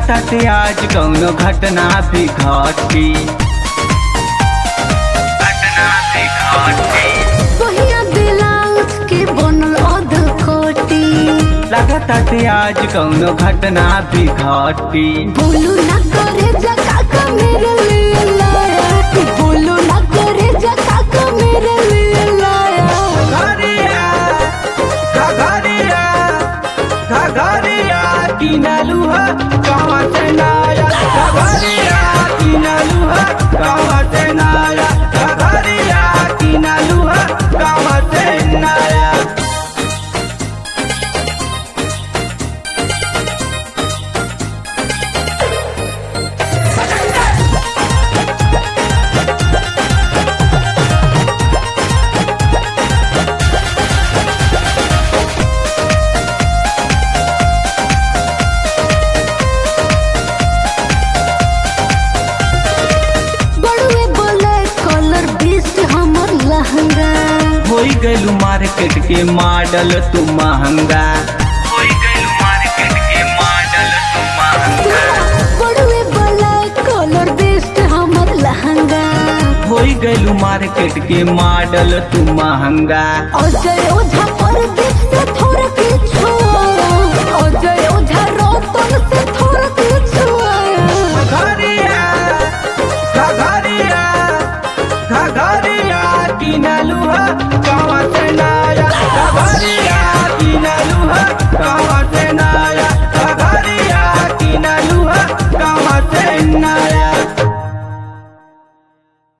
लागताते आज कौनो घटना भी घटी घटना भी घटी बहिया ब्लाउज के बनल अध कोटी लागताते आज कौनो घटना भी घटी बोलू ना करे जका का मेरे लिए लाया बोलू ना करे जका का मेरे लिए लाया घघरिया घघरिया घघरिया किनलू है कहाँ से नाया घघरिया किनलू है कहाँ से नाया घघरिया किनलू है कहाँ से नाया बड़ुए बोले कलर बेस्ट हमर लहंगा होई गइलू मार्केट के मॉडल तू महंगा होई गइलू मार्केट के मॉडल तू महंगा बड़ुए बोले कलर बेस्ट हमर लहंगा होई गइलू मार्केट के मॉडल तू महंगा अजय ओझा पर देख से थोड़ा पीछू अजय ओझा रोतन से थोड़ा पीछू घघरिया घघरिया घघरिया किनलू